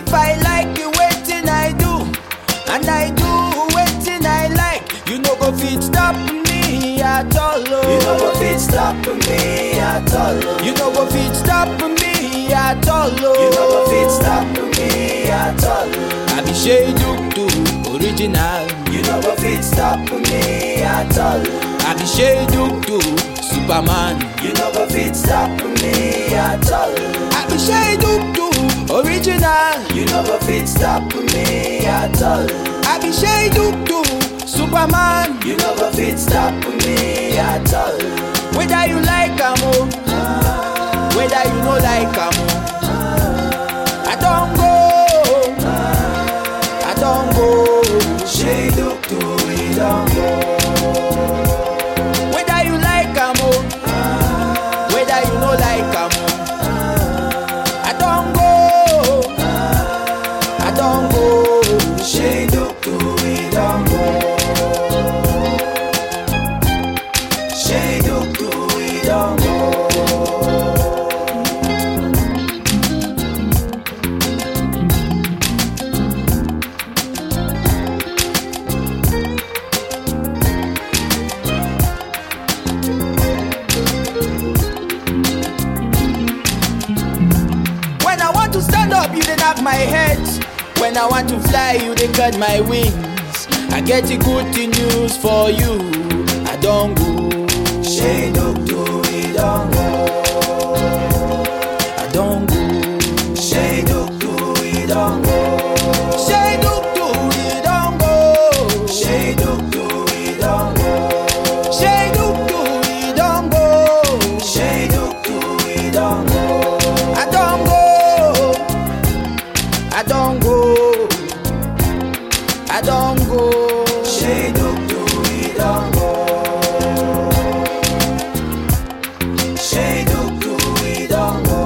If I like you, waiting I do, and I do waiting I like. You no go fit stop me at all. Oh. You no go fit stop me at all. oh. You no go fit stop me at all. Oh. You no go fit stop me at all. oh. I be shade do original. You no go fit stop me at all. oh. I be shade do Superman. You no go fit stop me at all. oh. I be shade do original. You no go fit stop me at all. oh. I be shade do Superman. You no go fit stop me at all. oh. Whether you like am o, whether you no like am o. I don go, I don go. Shey look to we don go. Whether you like am o, whether you no like am o. I don go, I don go. Shey look to we don go. Shey look to we don go. When I want to stand up, you dey knock my head. When I want to fly, you dey cut my wings. I get a good news for you. I don go. Shey look to we don go. I don go. Shey look to we don go. Shey look to we don go. Shey look to we don go. Shey look to we don go. Shey look to we don go. I don go. I don go. I don go. Shey look to we don go. Shey look to we don go.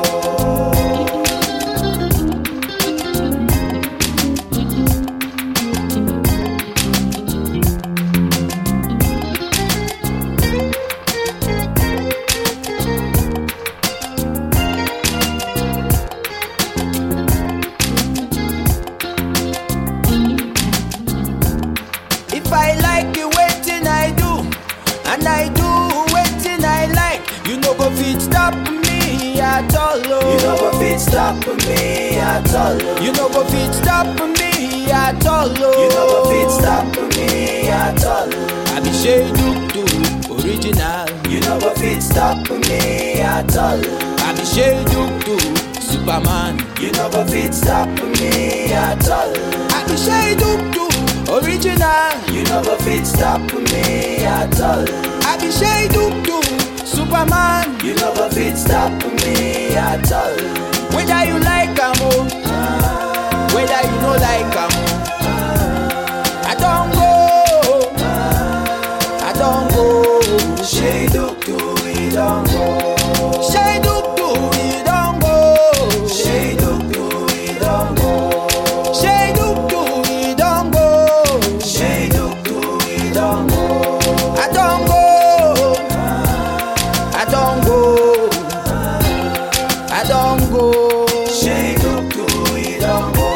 If I like you, waiting I do, and I do waiting I like. You no go fit stop me at all. Oh. You no go fit stop me at all. oh. You no go fit stop me at all. Oh. You no go fit stop me at all. oh. I be shade do original. You no go fit stop me at all. oh. I be shade do Superman. You no go fit stop me at all. oh. I be shade do original. You no go fit stop me at all. oh. I be shade do Superman. You no go fit stop me at all. oh. Whether you like am o, whether you no like am o. I don go, I don go. Shey look to we don go. Shey do do we don go. Shey look to we don go. Shey do do we don go. Shey look to we don go. I don go, I don go, I don go. Shey look to we don go.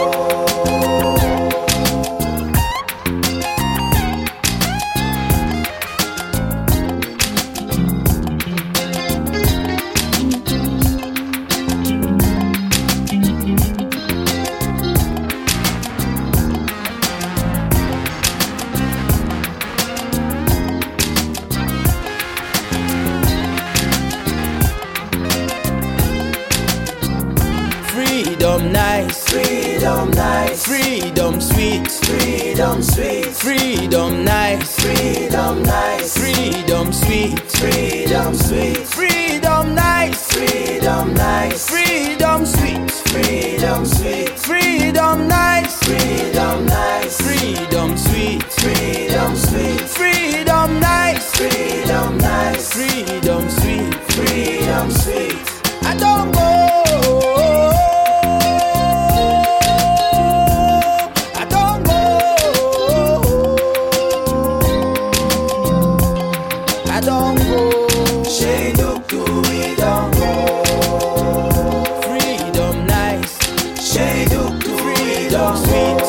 Freedom nice, Freedom nice. freedom sweet, Freedom sweet. freedom nice, Freedom nice. freedom sweet, Freedom sweet. freedom nice, Freedom nice. freedom sweet, Freedom sweet. freedom nice, Freedom nice. freedom sweet, Freedom sweet. freedom nice, Freedom nice. freedom sweet. Freedom sweet. I don't go. I don't go. I don't go. Shey look to we don go. Freedom nice. Shey look talk sweet.